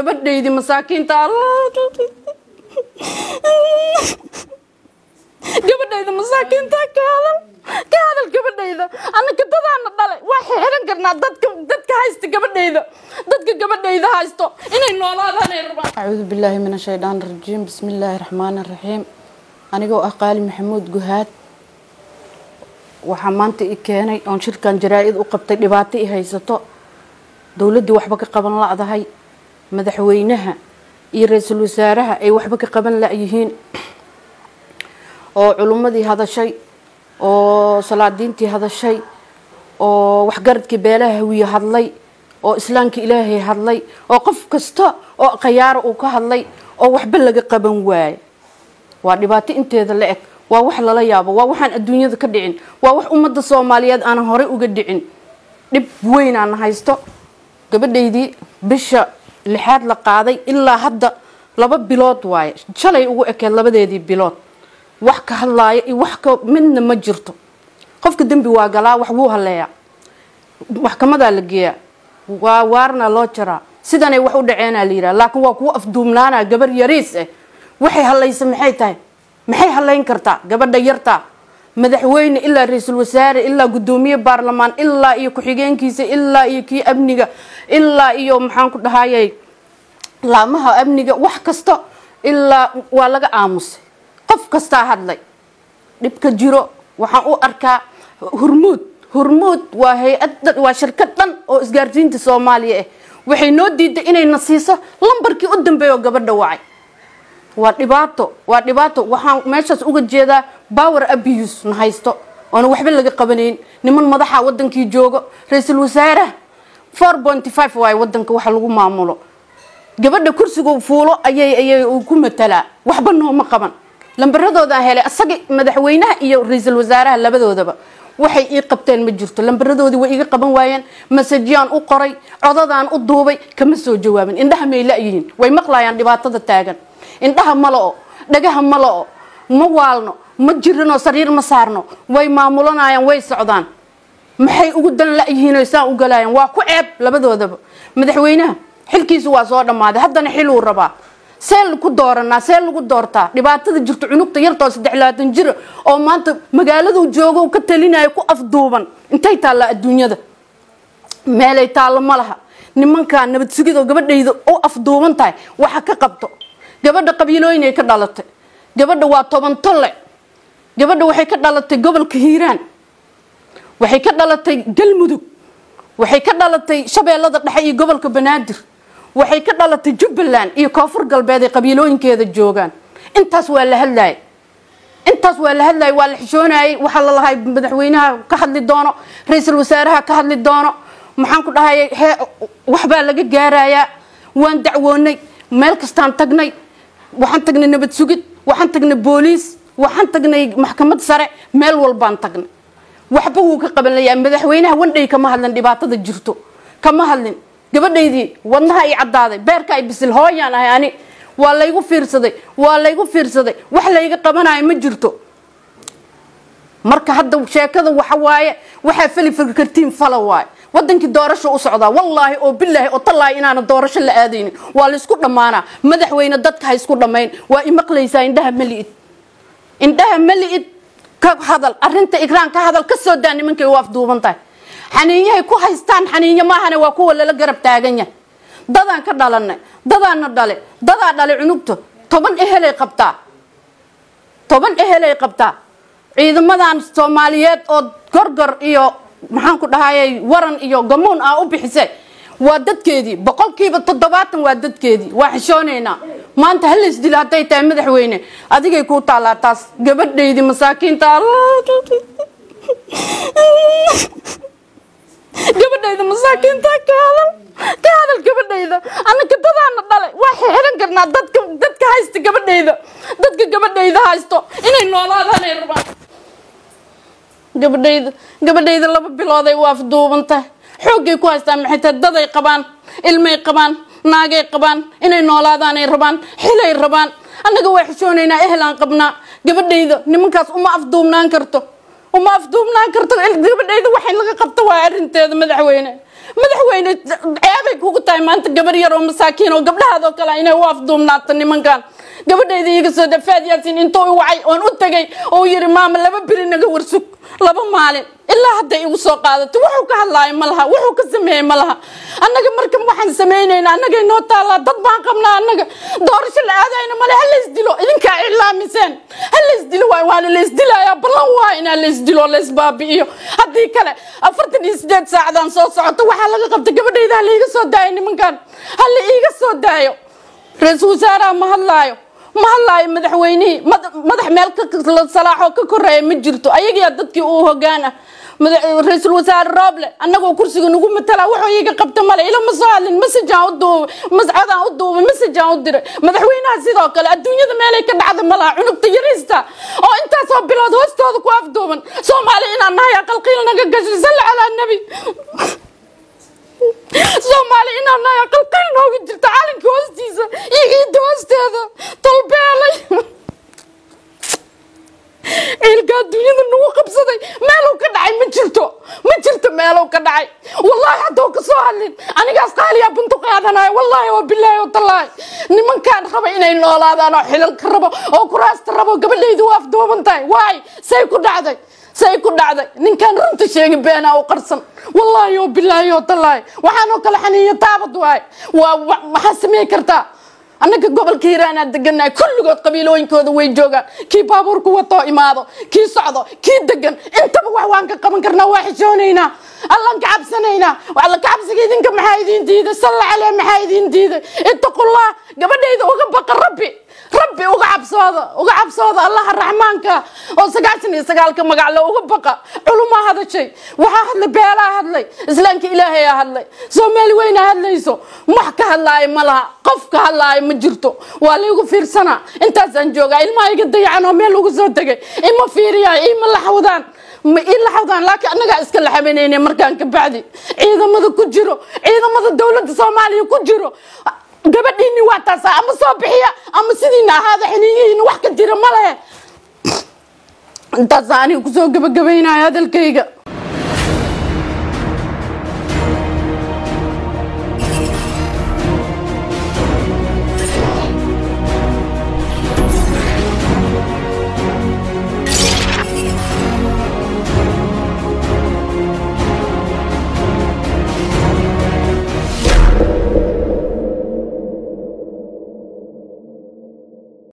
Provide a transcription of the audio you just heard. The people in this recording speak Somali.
gabadhaydii masaakiinta gabadhayda masaakiinta ka hadal ka hadal gabadhayda annaka dadaana dhalay waa xeeran karnaa dadka dadka haysta gabadhayda dadka gabadhayda haysto inay noolaadaan ay rabaan acuudu billaahi min ashaydaan rajiim bismi illaahi raxmaani raxiim anigoo ah qaali maxamuud guhaad waxaa maanta i keenay oon shirkan jaraa-id u qabtay dhibaato i haysato dowladdii waxba ka qaban la-dahay madaxweynaha iyo ra-iisul wasaaraha ay waxba ka qaban la-yihiin oo culummadii hadashay oo salaadiintii hadashay oo waxgaradkii beelaha hawiye hadlay oo islaamka ilaahay hadlay oo qof kasta oo khayaaro uu ka hadlay oo waxba laga qaban waayo waa dhibaato inteeda la eg waa wax lala yaabo waa waxaan adduunyada ka dhicin waa wax ummadda soomaaliyeed aanan horey uga dhicin dhib weyn aan haysto gabadhaydii bisha lixaad la qaaday ilaa hadda laba bilood waaye shalay ugu ekeed labadeedii bilood wax ka hadlaaya iyo wax ka midna ma jirto qofka dembi waa galaa wax wuu haleeyaa maxkamadaa la geeyaa waa waarna loo jaraa sidanay wax u dhaceenaa la yidhaha laakiin waa kuwa afduumnaana gabar yariis ah waxay halaysa maxay tahay maxay halayn kartaa gabadha yartaa madaxweyne ilaa ra-iisul wasaare ilaa guddoomiye baarlamaan ilaa iyo ku-xigeenkiisa ilaa iyo kii amniga ilaa iyo maxaan ku dhahayay laamaha amniga wax kasta ilaa waa laga aamusay qof kastaa hadlay dhibka jiro waxaan u arkaa hurmuud hurmuud waa hay-ad waa shirkad dhan oo isgaarsiinta soomaaliya ah waxay noo diiday inayna siiso lambarkii u dambeeya oo gabadha wacay waa dhibaato waa dhibaato waxaan meeshaas uga jeedaa power abuse na haysto oona waxba laga qabanayn niman madaxa wadankii joogo ra-iisul wasaaraha four pointy five waaye wadanka waxa lagu maamulo gabadha kursiga fuulo ayay ayay ku matalaa waxba nooma qaban lambaradoodaa helay asaga madaxweynaha iyo ra-iisul wasaaraha labadoodaba waxay ii qabteen ma jirto lambaradoodii way iga qaban waayeen masajyaan u qoray codadaan u duubay kama soo jawaabin indhaha may la-yihiin way maqlayaan dhibaatada taagan indhaha ma la-o dhagaha ma la-o ma waalno ma jirinoo sariir ma saarno way maamulanayaan way socdaan maxay ugu dan la-yihiino saan u galayaan waa ku ceeb labadoodaba madaxweynaha xilkiisu waa soo dhammaaday haddana xiluu rabaa see lagu dooranaa see lagu doortaa dhibaatada jirto cunugta yartoo saddex labaatan jira oo maanta magaaladu joogo ka talinayo ku afduuban intay taallaa adduunyada meelay taallo ma laha nimankaa nabad sugidoo gabadhayda u afduuban tahay waxa ka qabto gabadha qabiilooyinay ka dhalatay gabadha waa toban tolle gabadha waxay ka dhalatay gobolka hiiraan waxay ka dhalatay galmudug waxay ka dhalatay shabeellada dhexe iyo gobolka banaadir waxay ka dhalatay jubbaland iyo koonfur galbeed ay qabiilooyinkeeda joogaan intaas waa la hadlayay intaas waa la hadlayay waa la xishoonayay waxaa la lahay madaxweynaha ka hadli doono ra-iisul wasaaraha ka hadli doono maxaan ku dhahayay hee waxbaa laga gaarayaa waan dacwoonay meel kastaan tagnay waxaan tagnay nabad sugid waxaan tagnay booliis waxaan tagnay maxkamad sare meel walbaan tagnay waxba wuu ka qabanlayaa madaxweynaha wandhay kama hadlin dhibaatada jirto kama hadlin gabadhaydii wadnaha ay caddaaday beerka ay bisil hooyaan ahay ani waa laygu fiirsaday waa laygu fiirsaday wax layga qabanayo ma jirto marka hadda sheekada waxa waaye waxaa fali kartiin fala waaye wadankii doorasho u socdaa wallaahi oo bilaahi oo tallaahi inaana doorasho la aadaynin waa laysku dhammaanaa madaxweyne dadka ha isku dhammayn waa imaqlaysaa indhaha mali'id indhaha mali'id ka hadal arinta igraan ka hadal ka soo daa nimankay u afduuban tahay xaniinyahay ku haystaan xaniinyo maahane waa kuwa lala garab taagan yahay dadaan ka dhalanay dadaana dhale dadaa dhale cunugta toban ehelay qabtaa toban ehelay qabtaa ciidamadan soomaaliyeed oo gorgor iyo maxaan ku dhahayay waran iyo gamuun ah u bixisay waa dadkeedii boqolkiiba toddobaatan waa dadkeedii waa xishoonaynaa maanta halays dilo hadday tahay madaxweyne adigay kuu taallaa taas gabadhaydii masaakiinta gabadhayda masaakiinta ka hadal ka hadal gabadhayda annaka dadaana dhalay waa xeeran karnaa dadka dadka haysta gabadhayda dadka gabadhayda haysto inay noolaadaan ay rabaan gabadhayda gabadhayda laba bilooday waa afduuban tahay xooggay ku haystaan maxay tahay daday qabaan ilmay qabaan naagay qabaan inay noolaadaan ay rabaan xilay rabaan annaga waa xishoonaynaa ehelaan qabnaa gabadhayda nimankaas uma afduubnaan karto uma afduubnaan karto gabadhayda waxay laga qabto waa arinteeda madaxweyne madaxweyne ceebay kugu tahay maanta gabar yar oo masaakiin oo gabdhahaadoo kale inay u afduumnaato nimankan gabadhayda iga soo dafaad yaasin intuu i wacay oon u tegay oo yiri maama laba beri naga warsug laba maalin ilaa hadday igu soo qaadato wuxuu ka hadlaayo ma laha wuxuu ka sameeyey ma laha annaga marka waxaan samaynayna annagay noo taallaa dad baan qabnaa annaga doorasho la aadayna male ha laysdilo idinkaa iclaamiseen ha laysdilo waay waana laysdilayaa ballan waa inaa laysdilo laysbaabi'iyo haddii kale afartan iyo sideed saacadaan soo socoto waxaa laga qabta gabadhayda ha laiga soo daayo nimankan ha la iiga soo daayo ra-iisul wasaaraha ma hadlaayo ma hadlaayo madaxweynihii madax meel salaaxoo ka koreeya ma jirto ayagiyaa dadkii uu hogaan ah ra-iisul wasaare rooble annagoo kursiga nagu matala wuxuu iiga qabta male ila ma soo hadlin masajaan u duubay mascodaan u duubay masajaan u diray madaxweynaha sidoo kale adduunyada meelay ka dhacda ma laha cunugta yariista oo intaasoo bilood hoostooda ku afduuban soomaali inaan nahay aqalqiil naga gashay salli calaa nebi soomaali inaan nahay aqalqiil nooga jirta calanka hoostiisa iyo ciidda hoosteeda talbeelay ciilka adduunyada nagu qabsaday meeluu ka dhacay ma jirto ma jirto meeluu ka dhacay wallaahi hadduu ka soo hadlin anigaas qaaliyaa buntu qaadanayo wallaahi oo bilaahi oo tallaahi nimankaan raba inay noolaadaan oo xilalka rabo oo kuraasta rabo gabadhaydu waa afduuban tahay waay say ku dhacday say ku dhacday ninkaan runta sheegi beenaa u qarsan wallaahi oo bilaahi oo tallaahi waxaanoo kale xaniiyo taabad waay waa maxaa samey kartaa annaga gobolka hiiraanaa deganahay kulligood qabiilooyinkooda way joogaan kii baabuurku watoo imaado kii socdo kii degan intaba wax waan ka qaban karnaa waa xishoonaynaa allaan ka cabsanaynaa alla ka cabsiga idinka maxaa idiin diiday salla calee maxaa idiin diiday ittaqullah gabadhayda uga baqa rabbi rabbi uga cabsooda uga cabsooda allaha raxmaanka oo sagaashan iyo sagaalka magacle uga baqa culumaa hadashay waxaa hadlay beelaa hadlay islaamka ilaahayaa hadlay soomaali weynaa hadlayso wax ka hadlaayo ma laha qof ka hadlaayo ma jirto waa laygu fiirsanaa intaasaan joogaa ilmaha iga dayacan oo meel ugu soo tegay ima fiiriyaa ima laxawdaan ma ii laxawdaan laakiin annagaa iska laxabanayna markaan ka bacdi ciidamada ku jiro ciidamada dowladda soomaaliya ku jiro gabadhiini waa taasa ama soo bixiya ama sidiina ahaada xiniyihiina wax ka jira ma lehe intaasa aniga kusoo gabagabaynaya hadalkayga